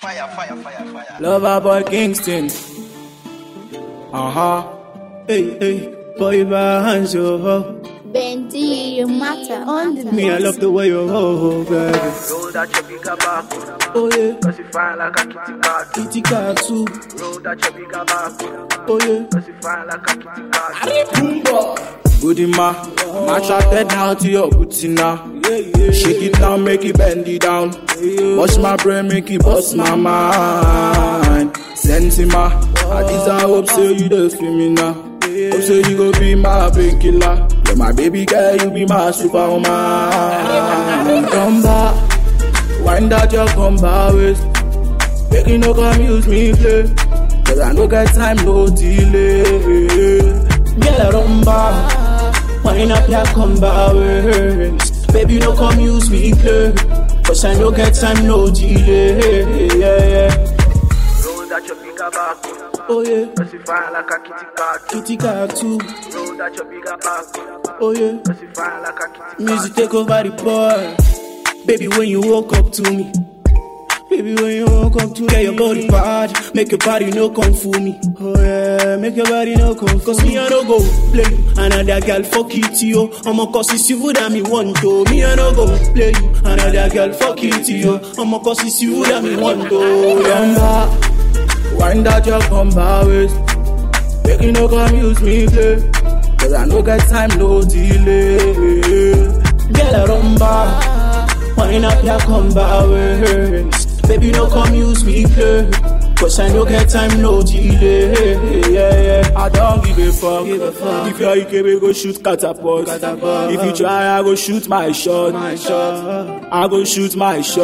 fire, fire, fire, fire. Lover boy Kingston. Uh huh. Hey, hey, boy, hands yo. Bendy, you matter on the Me, I love the way you hold, baby. Roll that your bigger back, Oh yeah, cause you fine like a kitty cat. kitty cat too. Roll that your bigger back, Oh yeah. cause you fine like a kitty cat. Goody ma, I'm attracted now to your booty now. Shake it down, make it bend it down. Bust my brain, make it bust my mind. Sense ma, I desire hope so you don't feel me now. Hope so you go be my painkiller. Yeah, my baby girl, you be my superwoman. Come back, wind out your combat waist. Make you no come use me play. Cause I no get time, no delay. Girl, I run back. Wind up your combat waist. Baby, no come use me play. Cause I no get time, no delay. Yeah, yeah. Roll that your bigger back, Oh yeah. cause you fine like a kitty cat. Kitty cat too. Roll that your bigger back, Oh yeah. cause you fine like a kitty Music cat. take over the boy. Baby, when you walk up to me. Baby, when you walk up to me, get your body bad. Make your body no come fool me. Oh yeah, make your body no come Cause me, I no go play you. Another girl fuck it yo. I'ma cause it's you that me want to. Me, I no go play you. Another girl fuck it yo. I'ma cause it's you that me want to. Yeah. Wind out your combat waist. Make you no come use me play. Cause I no get time, no delay. Girl, I run back. Wind up your combat waist. Baby, no come use me play. Cause I no get time, no delay. Yeah, yeah. I don't give a fuck. Give a fuck. If you're IKB, go shoot catapult. catapult. If you try, I go shoot my shot. My shot. I go shoot my shot.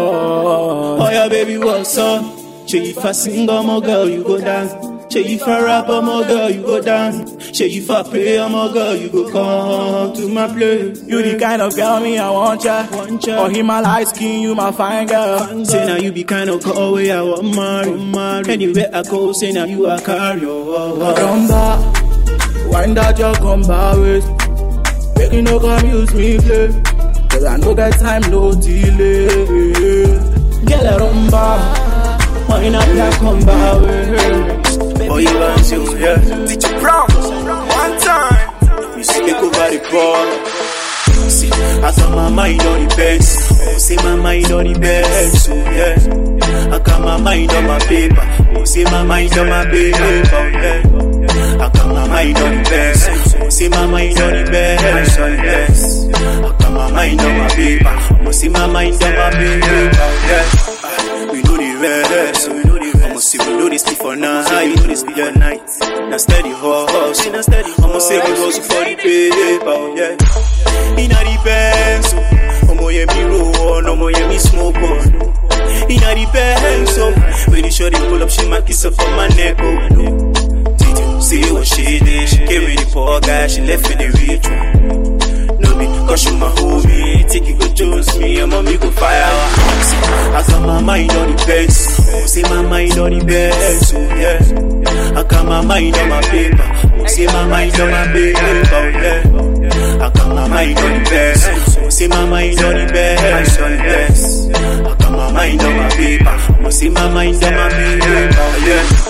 Oh yeah, baby, what's up? Say if I sing, I'm a girl, you go dance. Say if I rap, I'm a girl, you go dance. Say if I play, I'm a girl, you go come to my place. You the kind of girl me I want ya. Want ya. Or him my light skin, you my fine girl. Say now you be kind of girl way I want marry. marry. Anywhere I go, say now you a carry. Oh, oh, oh. Come back, wind out your combat waist. Make you no come use me play. Cause I no get time, no delay. Girl, I run back. Wind up your combat waist. Oh, you want to, yeah. DJ Brown, one time. You see, take over the ball. See, I got my mind on the best. Oh, say my mind on the best. Oh, yeah. I got my mind on my paper. Oh, say my mind on my paper. Oh, yeah. I got my mind on the best. Oh, say my mind on the best. Oh, yes. I got my mind on my paper. Oh, say my mind on my paper. Oh, yeah. We know the rest. We know the rest. I'ma say we know this sleep for night. We know this sleep for night. Now steady hustle. Now steady. I'ma say we hustle for the paper. Oh, yeah. Inna the Benz. oh. Omo yeah me roll on. Omo yeah me smoke on. Inna the Benz. oh. When the shorty pull up, she might kiss up on my neck. Oh, no. Did you see what she did? She came with the poor guy. She left with the rich one. No be cause you my homie Take it go Jones me and mommy go fire See, I got my mind on the best oh, Say my mind on the best oh, yeah. I got my mind on my paper oh, Say my mind on my paper oh, yeah. I got my mind on the best oh, Say my mind on the best on the best I got my mind on my paper oh, Say my mind on my paper oh, yeah.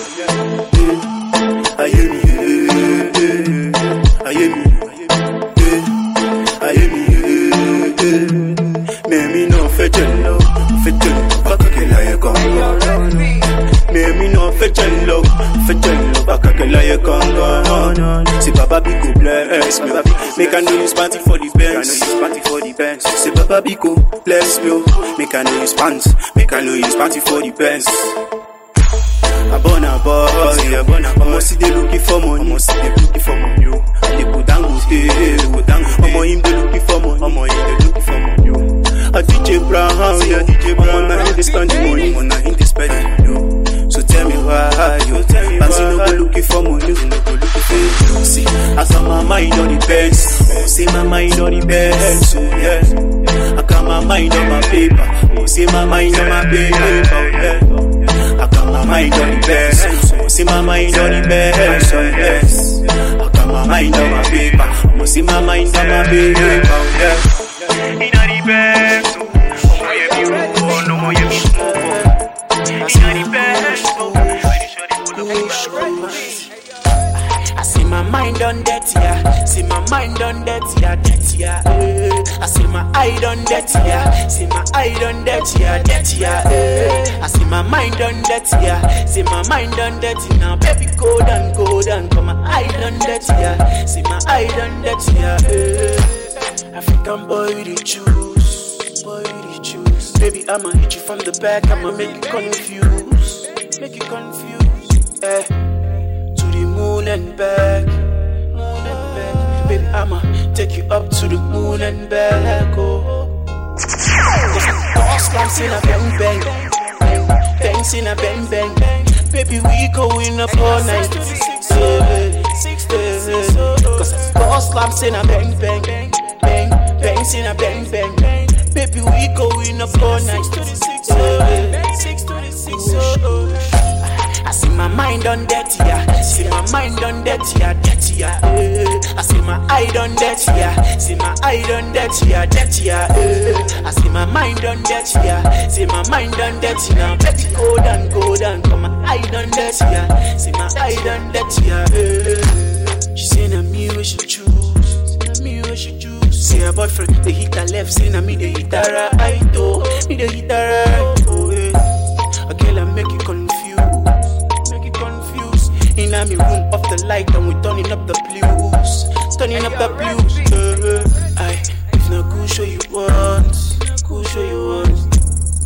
I hear me, yeah, yeah. I hear me, yeah. I hear me, yeah, yeah. Mẹ́mi náà fẹ́ jẹ́ lọ, fẹ́ jẹ́ lọ, bákàkẹ́ láyé gangan. Mẹ́mi náà fẹ́ jẹ́ lọ, fẹ́ jẹ́ lọ, bákàkẹ́ láyé gangan. Say Baba B go bless me, make I know you spanty for the Benz. Spanty for the Benz. Say Baba B go bless me, oh. make I know you spant, make I know you spanty for the Benz. Abona boss, yeah, abona boss. Omo see they looking for money, omo see they looking for money. oh. They go down, go stay, they go down. Omo him they looking for money, omo him they looking for money. oh. A DJ Brown, yeah, DJ Brown. Omo na him they spend the money, omo na him they spend the money. oh. So tell me why, yo. Fancy no go looking for money, no go looking for money. See, I got my mind on the best. Oh, say my mind on the best. Oh, yeah. I got my mind on my paper. Oh, say my mind on my paper. Oh, yeah. I got my mind on the best. I'ma see my mind on the best. Oh, yes. I got my mind on my paper. I'ma see my mind on my paper. Oh, yeah. Inna the best. Oh, yeah, me roll. No more, yeah, me smoke. mind on that, yeah, that, yeah. eh. I see my eye on that, yeah. See my eye on that, yeah, that, yeah. eh. I see my mind on that, yeah. See my mind on that, now, baby, go down, go down. Come my eye on that, yeah. See my eye on that, yeah. eh. African boy, we the choose, boy, we the choose. Baby, I'ma hit you from the back, I'ma make you confused, make you confused. Eh. To the moon and back, moon and back. Baby, I'ma take you up to the moon and back. Oh, Cause slams in a bang bang, bang, bangs in a bang bang. Baby, we going up all night. Yeah, yeah. Cause boss slams in a bang bang, bang, bangs in a bang bang. Baby, we going up all night. Yeah. I see my mind on that, yeah. See my mind on that, yeah, that, yeah. eh. I see my eye on that, yeah. See my eye on that, yeah, that, yeah. eh. I see my mind on that, yeah. See my mind on that, now. Betty, go down, go down. Come my eye on that, yeah. See my eye on that, yeah. eh. She say na me we should choose. Na me we should choose. See her boyfriend, they hit her left, say na me they hit her right, oh. Me they hit her right, oh. eh. A girl I make you confused, make you confused. In a me room off the light and we turning up the blues, turning up the blues. Uh, I if not good show you want, good show you want.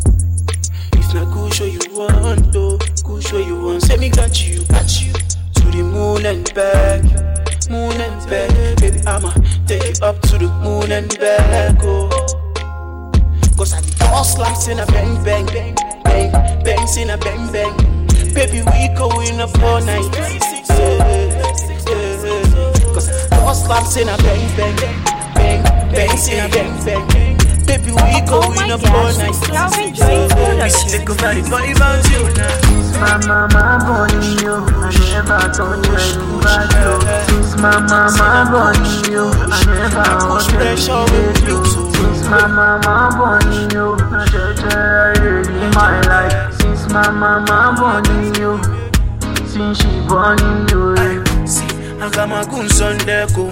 If not good show you want, oh, good show you want. Say me got you, got you to the moon and back, moon and back. Baby I'ma take you up to the moon and back, oh. Cause I be all slaps in a bang bang bang bang bangs in a bang bang. Baby, we going up all night. Yeah, yeah. Cause all slaps in a bang bang bang bangs in a bang bang. Baby, we Oh my going up all gosh, night. it's Calvin Joy Production. Think about it, boy, about you now. My mama born you, I never told you anybody. oh. Since my mama born you, I never Push wanted pressure to with you. you, so Since my mama born you, I just in my life. Since my mama born you, since she born you. eh. See, I got my goons on deck, oh.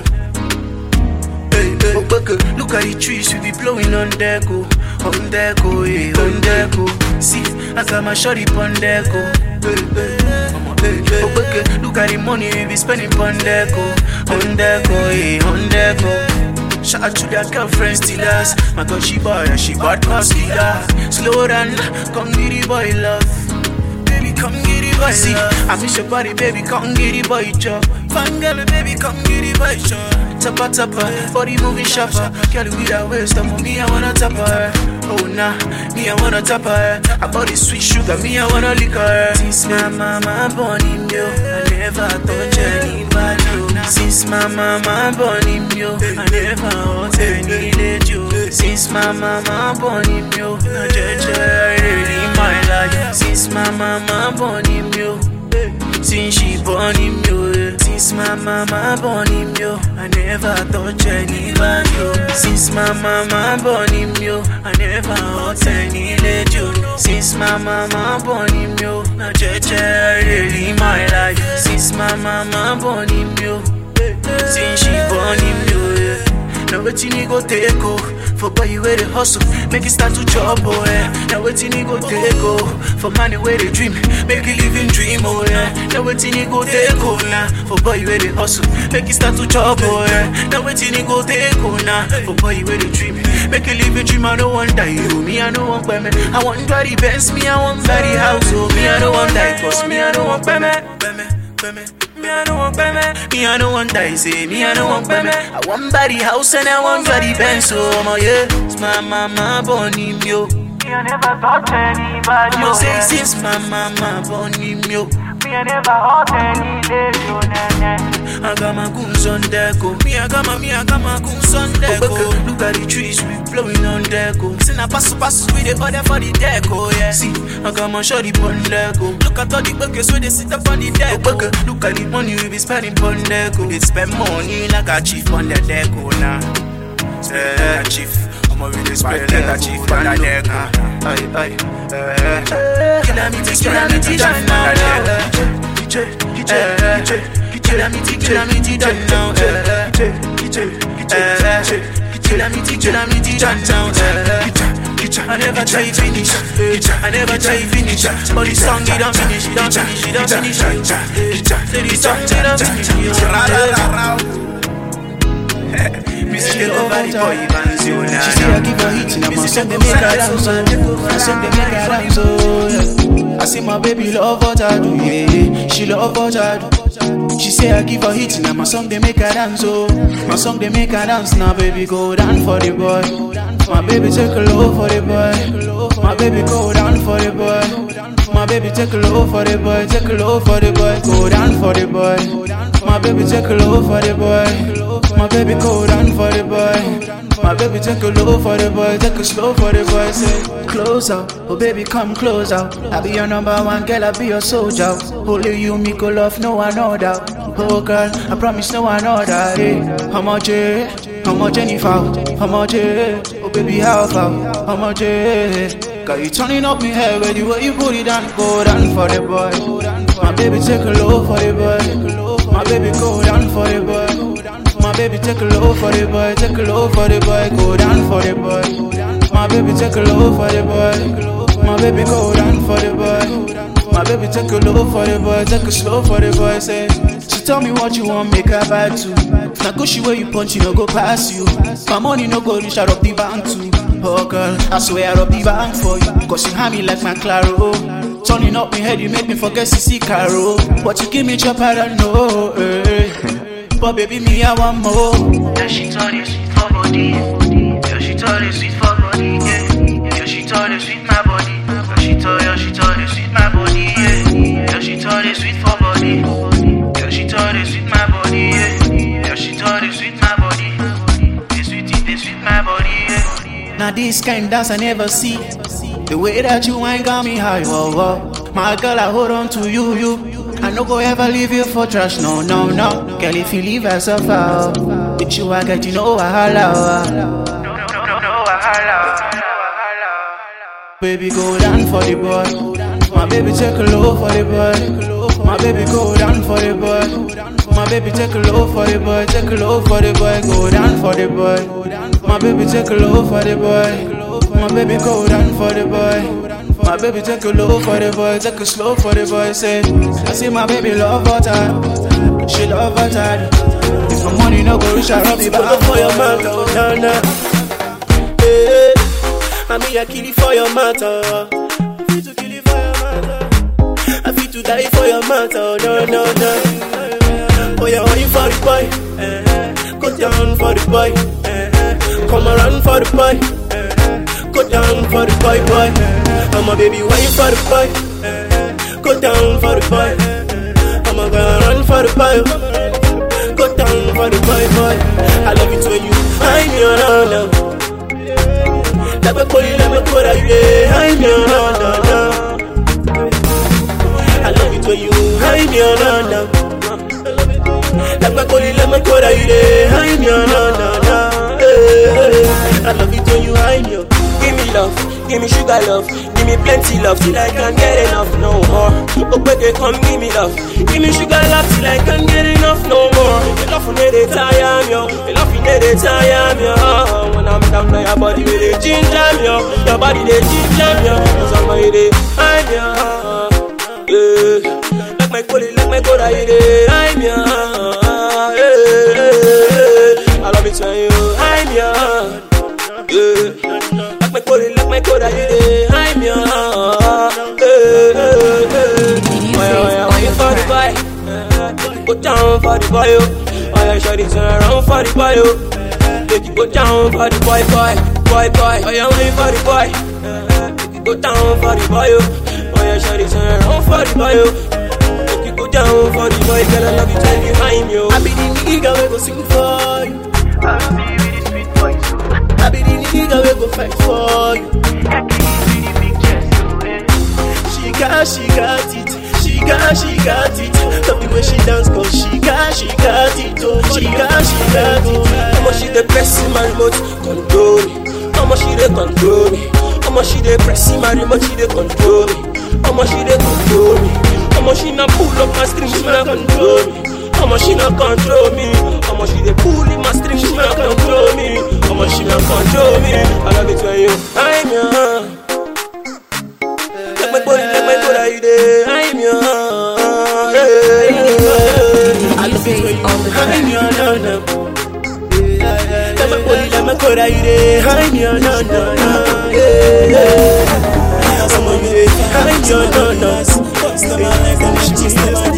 Hey, hey. Oh, look, look at the trees, we be blowing on deck, oh. On deck, oh, yeah, on deck, oh. See, I got my shorty on deck, oh. Hey, hey. Hey, hey. Oh, look, look at the money we be spending on deck, oh. On deck, oh, yeah, on deck, oh. Shout out to that girlfriend stealers. My God, she boy, and she bad pass killer. Slow down, come give the boy love. Baby, come get it, boy. See, I miss your body, baby, come get it, boy, chop. Fun girl, baby, come get it, boy, chop. Tappa, tappa, body moving sharper. Girl, with that waist, I'm me, I wanna tap her. Oh, nah, me, I wanna tap her. Her body sweet sugar, me, I wanna lick her. Since my mama born him, yo, I never touch anybody, yo. Since my mama born him, yo, I never hurt any lady, yo. Since my mama born him, yo, I just in my life. Since my mama born him, yo. Since she born him, yo. eh. Since my mama born him, yo. I never touch anybody, yo. Since my mama born him, yo. I never hurt any lady, yo. Since my mama born him, yo. I just in my life. Since my mama born him, yo. Since she born him, yo. eh. Now wetin he go take oh For boy you where they hustle Make it start to chop oh yeah Now wetin he go take oh For money where they dream Make it living dream oh yeah Now wetin he go take oh nah For boy you where they hustle Make it start to chop oh yeah Now wetin he go take oh nah For boy you where they dream Make it living dream I don't want die you Me I don't want payment I want body Benz Me I want body house oh Me I don't want die Cause me I don't want payment Payment Payment me, I don't want payment. Me, I don't want die. Say, me, I don't want payment. I want body house and I want body Benz. So, I'm a yeah. It's my mama born him, yo. Me, I never touch anybody. I'ma oh, say yeah. since my mama born him, yo. Me, I never hurt any lady. oh, nah, nah. I got my goons on deck, oh. Me, I got my, me, I got my goons on deck, oh. Look at the trees, we blowing on deck, oh. Sin a pass, pass, with the other for the deck, oh, yeah. See, I got my shorty on deck, oh. Look at all the buckets where they sit up on the deck, oh. Look at the money we be spending on deck, oh. They spend money like a chief on the deck, oh, nah. Spend like a chief. I'ma really spend like a chief on the deck, oh. Aye, aye, eh. Kill me, kill me, kill me, DJ, DJ, DJ, DJ, Calamity, calamity, done now. eh, eh. Eh, eh. Calamity, calamity, done now. eh, eh. I never try finish, eh. I never try finish, but the song it don't finish, it don't finish, it don't finish. eh. Say the song it don't finish, Me still over the boy bands, you know. She say I give her heat, now my song they make her dance, oh. My song they make her dance, oh. yeah. I say my baby love what I do, yeah, yeah. She love what I do. She say I give her heat, now my song they make her dance, oh. My song they make her dance, now baby go down for the boy. My baby take a low for the boy. My baby go down for the boy. My baby take a low for the boy, take a low for the boy, go down for the boy. My baby take a low for the boy. My baby go down for the boy. My baby take a low for the boy, take a slow for the boy. Say close out, oh baby come close out. I be your number one girl, I be your soldier. Only you me go love, no one other. Oh girl, I promise no one other. Hey, how much? eh? How much Jennifer? How much? eh? Oh baby how far? How much? eh? Got you turning up me head with the way you put it down, go down for the boy. My baby take a low for the boy. My baby go down for the boy. My baby take a low for the boy, take a low for the boy, go down for the boy. My baby take a low for the boy. My baby go down for the boy. My baby take a low for the boy, take a slow for the boy. Say, she tell me what you want, make her buy too. Now go she where you punch, you no go pass you. My money no go reach out of the bank too. Oh girl, I swear I'll be bank for you. Cause you have me like my Claro. Turning up my head, you make me forget CC Caro. But you give me chop, I don't know. eh. But baby, me, I want more. Yeah, she told you sweet for body. Yeah, she told you sweet for body. Yeah, yeah she told you sweet my body. Yeah, she told you, she told you sweet my body. Yeah, yeah she told you sweet for body. Yeah, she told you sweet my body. Yeah, yeah she told you sweet my body. They sweet it, they sweet my body. Yeah. Now this kind dance I never see. The way that you ain't got me high, whoa, whoa. My girl, I hold on to you, you. I no go ever leave you for trash, no, no, no. Girl, if you leave us a foul, with you I get you know I holla. No, no, no, no, wahala, no wahala. Baby, go down for the boy. My baby take a low for the boy. My baby go down for the boy. My baby take a low for the boy. Take a low for the boy. Go down for the boy. My baby take a low for the boy. My baby go down for the boy. My baby take a low for the boy. Take a slow for the boy. Say, I see my baby love her time. She love her time. If my money no go reach, I rub it Put back up for your man, oh, na na. Hey, I mean, I kill it for your matter. I feel to kill it for your matter. I feel to die for your matter. No, no, no. Oh, yeah, why you for the boy? Eh, Go down for the boy. Eh, Come around for the boy. Eh, Go down for the boy, boy. I'm a baby, why you for the boy? Eh, Go down for the boy. I'm a gonna run for the boy. Go down for the boy, boy. I love it when you I'm your honor. Let me call you, let me call you, I'm your honor. I love it when you I'm your honor. Let me call you, let me call you, I'm your honor. I love it when you I'm your. Give me love, give me sugar love, give me plenty love till I can't get enough no more. Ogbeke, come give me love, give me sugar love till I can't get enough no more. Your love for me they tire me, oh. your love for me they tire me. oh. When I'm down, now your body with they ginger me, oh. your body they ginger me. oh. Cause I'm a they I'm your, yeah. Like my collie, like my coda, you they I'm your, yeah. I love it when you I'm your. Yeah. Like my code, like my code, you dey I'm your hey, hey, hey. Why, why, why you for the boy? Eh, Go down for the boy, oh. Why you shawty turn around for the boy, oh. Make you go down for the boy, boy, boy, boy. Why you wait for the boy? Eh, Make you go down for the boy, oh. Why you shawty turn around for the boy, oh. Make you go down for the boy, girl, I love you, tell you I'm your. I be the nigga we go sing for you. I see with the sweet voice, so I be the nigga we go fight for you. I can see the big chest, so eh. She got, she got it. She got, she got it. Love the way she dance, cause she got, she got it. Oh, she got, she got it. How much she dey press in my remote control me? How much she dey control me? How much she dey press in my remote she dey control me? How much she dey control me? How much she na pull up my string she na control me? Omo she no control me. Omo she dey pull in my string, she no control me. Omo she no control me. I love it when you I'm your. Like my body, like my body, you dey I'm your. I love it when you I'm your. No, no. Like my body, like my body, you dey I'm your. No, no, no. Yeah, yeah. Omo you dey I'm your. No, no. Customer like a she be my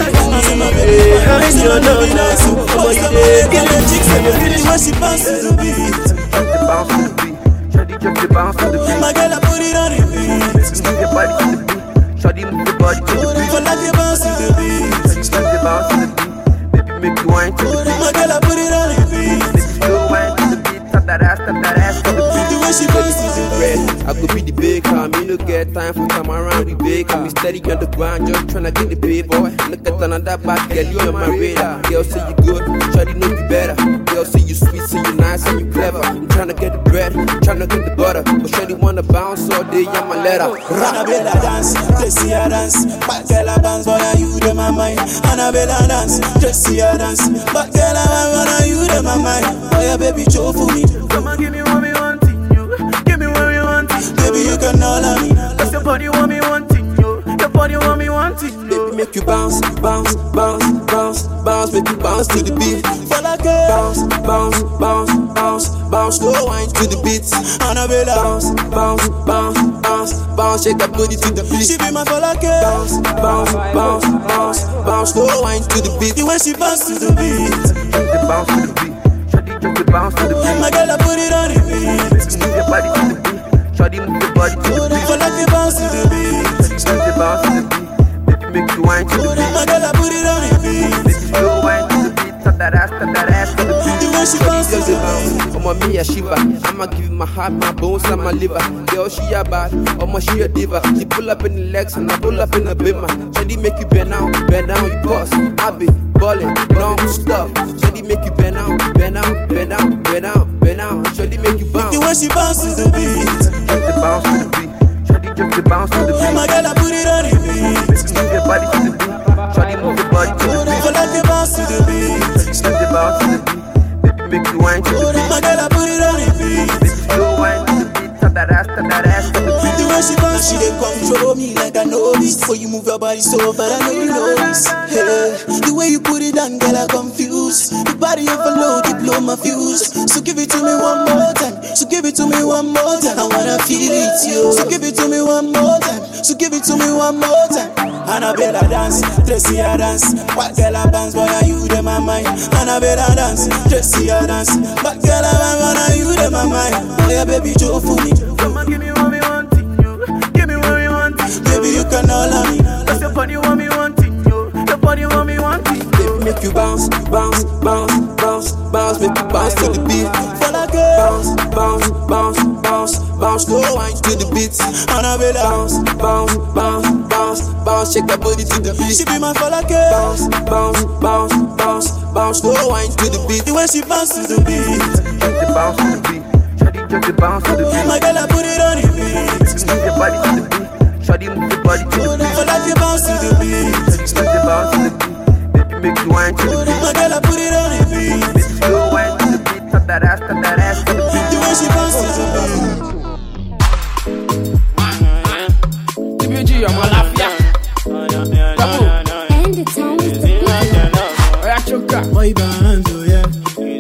I'm your. No, no. Omo you dey get the chicks and the feeling when she bounces the beat. The bounce to the beat. Shawty just the bounce to the beat. My girl, I put it on repeat. Move your body to the beat. Shawty move your body to the beat. For like a bounce to the beat. Shawty just the bounce to the beat. Baby make you wine to the beat. My girl, I put it on repeat. Make you slow wine to the beat. Tap that ass, tap that ass to the beat. The way she bounces the beat. I could be the baker, me no get time for time around the baker. Me steady on the ground, just tryna get the pay, boy. Look at another bad girl, you on my radar. Girl say you good, shawty know you better. Girl say you sweet, say you nice, and you clever. I'm tryna get the bread, tryna get the butter. But shawty wanna bounce all day, I'm a letter. Annabella dance, Jessie a dance. Bad girl a bounce, boy, and you dem my mind. Annabella dance, Jessie a dance. Bad girl a bounce, boy, and you dem my mind. Boy, yeah, baby, show for me. Come on, give me what me wanting, you. Give me what me wanting. Baby, you can all of me. Cause your body want me wanting, you. Your body want me wanting, Baby, you. make you bounce, bounce, bounce, bounce, bounce, make you bounce to the beat. For like a Bounce, bounce, bounce, bounce, bounce, slow wine to the beat. Annabella. Bounce, bounce, bounce, bounce, bounce, shake that booty to the beat. She be my for like a bounce, bounce, bounce, bounce, bounce, slow wine to the beat. The way she bounce to the beat. Just the bounce to the beat. Shawty just the bounce to the beat. My girl, I put it on repeat. Move your body to the beat. Shawty move your body to the beat. For like a bounce to the beat. Just the bounce to the beat. Baby make you wine to the beat. My girl, I put it on repeat. Make you slow wine to the beat. Tap that ass, tap that ass to the beat. The way she bounce to Just the a bounce, I'ma me a shiva. I'ma give you my heart, my bones, and my liver. Girl, she a bad, I'ma she a diva. She pull up in the legs and I pull up in the bimmer. Shady make you bend down, bend down, you boss. I be ballin', non stop. Shady make you bend down, bend down, bend down, bend down, bend down. Shady make you bounce. The way she bounce to the beat. Just the bounce to the beat. Shawty just the bounce to the beat. My girl, I put it on repeat. Move your body to the beat. Shawty move your body to the beat. For like a bounce to the beat. Just the bounce to the beat. Baby make you wine to the beat. My girl, I put it on repeat. Make you slow wine to the beat. Tap that ass, tap that ass to the beat. The way she bounce, she dey control me like I know this. Before you move your body so far, I know you know this. Hey, the way you put it on, girl, I confused. The body overload, you blow my fuse. So give it to me one more time. So give it to me one more time. I wanna feel it, yo. So give it to me one more time. So give it to me one more time. Annabella dance, Tracy a dance. What girl a dance, boy, are you dem my mind? Annabella dance, Tracy a dance. What girl a dance, boy, are you dem my mind? Boy, yeah, baby, Joe for me. Come on, give me what me wanting, you. Give me what me wanting. Baby, you can all of me. Cause your body want me wanting, you. Your body want me wanting. Baby, make you bounce, bounce, bounce, bounce, bounce, make you bounce to the beat. For like a Bounce, bounce, bounce, bounce, bounce, slow wine to the beat. Annabella. Bounce, bounce, bounce, bounce, bounce, shake that booty to the beat. She be my for like a bounce, bounce, bounce, bounce, bounce, slow wine to the beat. The way she bounce to the beat. Just the bounce to the beat. Shawty just the bounce to the beat. My girl, I put it on repeat. Move your body to the beat. Shawty move your body to the beat. For like a bounce to the beat. Just the bounce to the beat. Baby make you wine to the beat. My girl, I put it on repeat. Make you slow wine to the beat. Tap that ass, tap that ass to the beat. The way she bounce to the beat. TBG, ọmọ láfíà. Double. And the time is the beat. Oya choka. Boy bands, oh yeah.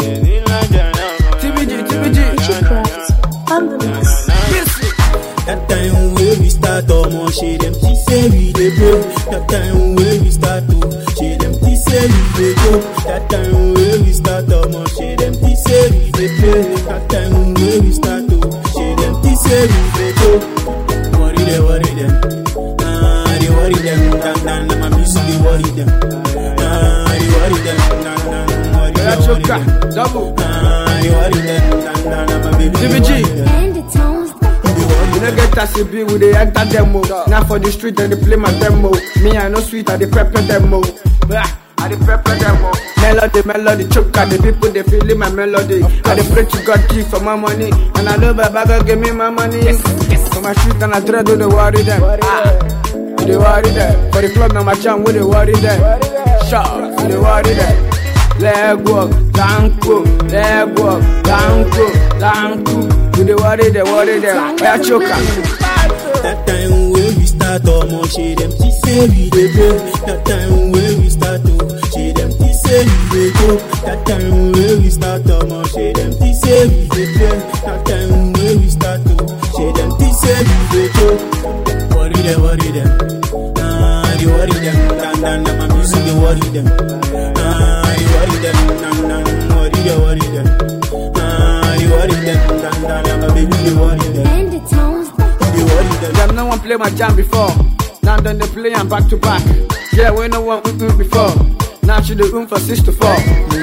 TBG, TBG. Witchcraft on the mix. That time when we start, omo, she them she say we dey blow. That time when we start, oh, she them she say we dey go. That time when we start, omo, she them she say we dey play. That time when we start, oh, she them she say we dey go. Worry them, worry them. Ah, they worry them. Dan dan, na my music they worry them. Ah, they worry them. Dan dan, worry Oya them, worry choka. them. Double. Ah, they worry them. Dan dan, na my baby. they TBG. worry them. And the time is the You no get as e be, we dey enter demo. Now for the street, dem dey play my demo. Me, I no sweet, I dey pepper demo. Blah, I dey pepper demo. Melody, melody, choker, the people they feeling my melody. I dey pray to God give for my money, and I know Baba God give me my money. Yes, yes. For my street and I dread, do they worry them. Ah, we dey worry them. For the club, now my jam, we dey worry them. Sharp, we dey worry them. Leg walk, danko, leg walk, danko, danko. We dey worry them, worry them. Oya choke am. That time when we start omo shey dem think say we dey go. That time when we start oh shey dem think say we dey go. That time when we start omo shey dem think say we dey play. That time when we start oh shey dem think say we dey go. Worry them, worry them. Ah, they worry them. Dan dan dan, my music they worry them. Ah, they worry them. Dan dan, worry them, worry them. Ah, they worry them. Dan dan dan, my baby they worry them. And the tones They worry them. Them no one play my jam before. Now then they play am back to back. Yeah, we no one mm before. Now she the room for six to four.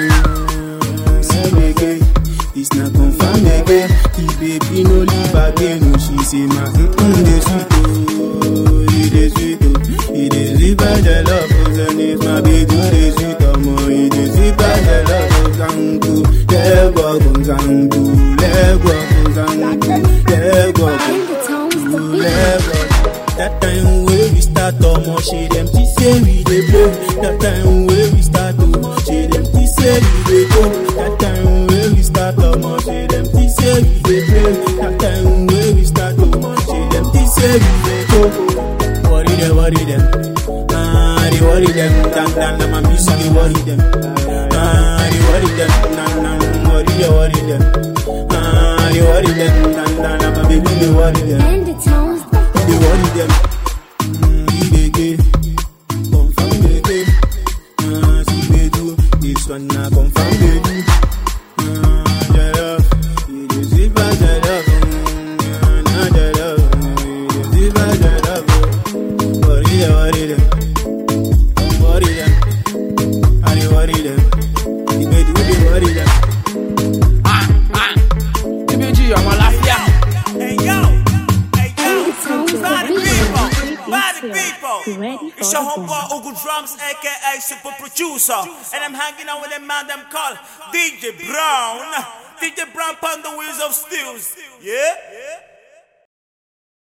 Say again, it's not confirm again. The baby no leave again. Oh, she say my mm mm dey sweet oh, it dey sweet oh, it dey sweet by the love oh, and if my baby dey sweet oh, mo it dey sweet by the love oh, zangu, lego oh, zangu, lego oh, zangu, lego oh. and the tones the beat. Level. That time when we start omo shey dem think say we dey play. That time when we start oh shey dem think say we dey go. That time when we start omo shey dem think say we dey play. That time when we start oh shey dem think say we dey go. Worry them, worry them. Ah, they worry them. Dan dan dan, my music they worry them. Ah, they worry them. Dan dan, worry them, worry them. Ah, they worry them. Dan dan dan, my baby they worry them. And the tones the They worry them. Mm, he dey gay. Confirm dey gay. Ah, see they do. This one na confirm they do. Ah, the love. It is sweet by the love. Mm, ah, na the love. Mm, It is sweet by the love. Worry them, worry them. Worry them. I dey worry them. If they do, they worry them. TBG, I'm a laugh Hey yo, hey yo, and the tones the body beat. people, body people. Ready It's for your the homeboy bomb. Ugu Drums, aka Super Producer, and I'm hanging out with a man them called DJ Brown. DJ Brown on the wheels of steels. Yeah.